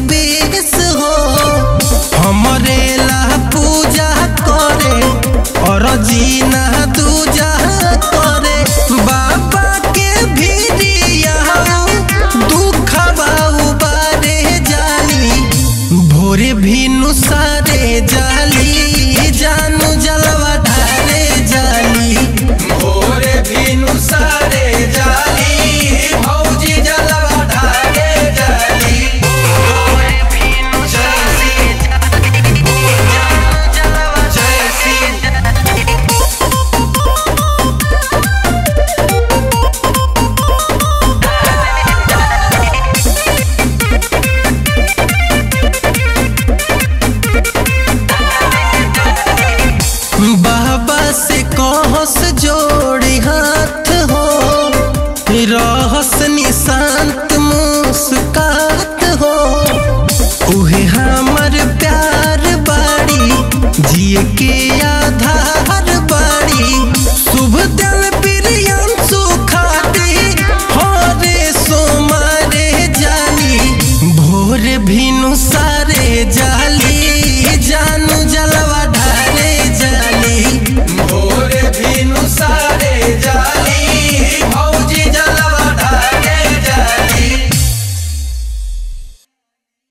बीस हो हमरे ला पूजा करे और जीना दूजा करे बाबा के भिरिया दुखबा उबारे जाली भोरे भिनु सारे जाली जानू जलवा ढारे जाली भोरे भिनु सारे जाली भौजी जलवा ढारे जाली भोरे भिनु जैसी जैसी बाबा से कहस जोड़ी हाथ हो रहस निशांत मुस्कात हो उहे हमर प्यार बाड़ी जिए के आधार बाड़ी शुभ दल प्रियम सुखाती हरे सोमारे जाली भोर भिनु सारे जाली